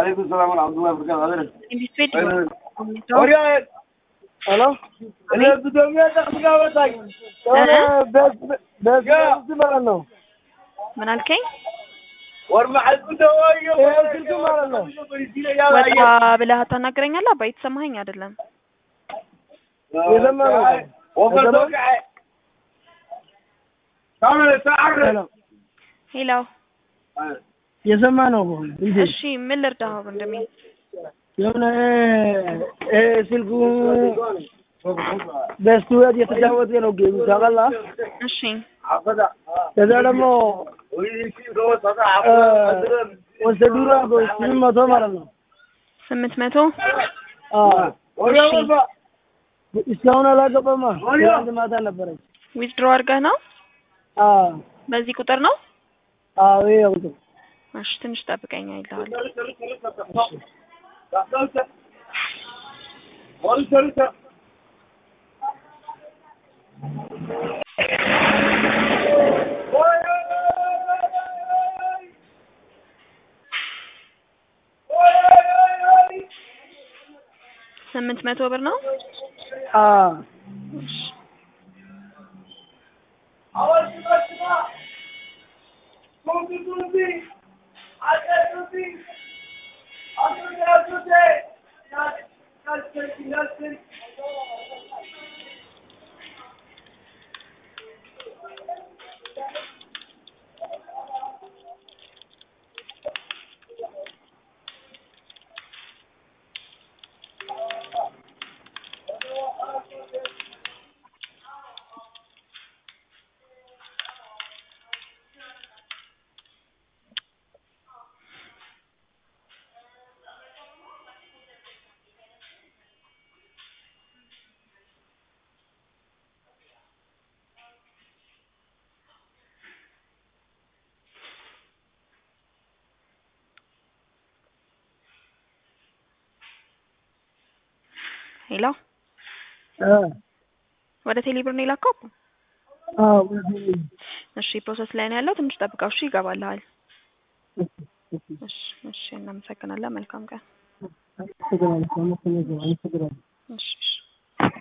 Alaikum salam wa rahmatullahi wa barakatuh. ኢንቨስትሜንት Oria, ሄሎ እኔ ብዶኛ ጠቅጋ ወጣኝ። በዚህ ማለት ነው። ምን አልከኝ? ወርማ አልኩ ተወዮ ይሄ ስልክ ማለት ነው። ወጣ ብለህ አታናግረኛለህ? አባ የተሰማኸኝ አይደለም። የሰማ ነው። ወፈር ተወቃ ካሜራ ተዓረ ሄሎ ሄሎ፣ የሰማ ነው። እንዴ እሺ ምን ልርዳህ ወንድሜ? የሆነ እ ስልኩ በስቱዲዮ የተጫወተ ነው ጌም ታውቃለህ? እሺ ከዛ ደግሞ ወሰዱራ ስምንት መቶ ማለት ነው። ስምንት መቶ አዎ እስካሁን አላገባማ። ትናንት ማታ ነበረች። ዊዝድሮ አድርገህ ነው? አዎ በዚህ ቁጥር ነው? አዎ ይሄ ቁጥር እሺ ትንሽ ጠብቀኝ አይልሃል። ስምንት መቶ ብር ነው? አዎ እሺ ሄሎ፣ አ ወደ ቴሌብር ነው የላከው? አዎ እሺ ፕሮሰስ ላይ ነው ያለው። ትንሽ ጠብቀው እሺ፣ ይገባልሃል። እሺ እሺ፣ እናመሰግናለን። መልካም ቀን። እሺ እሺ።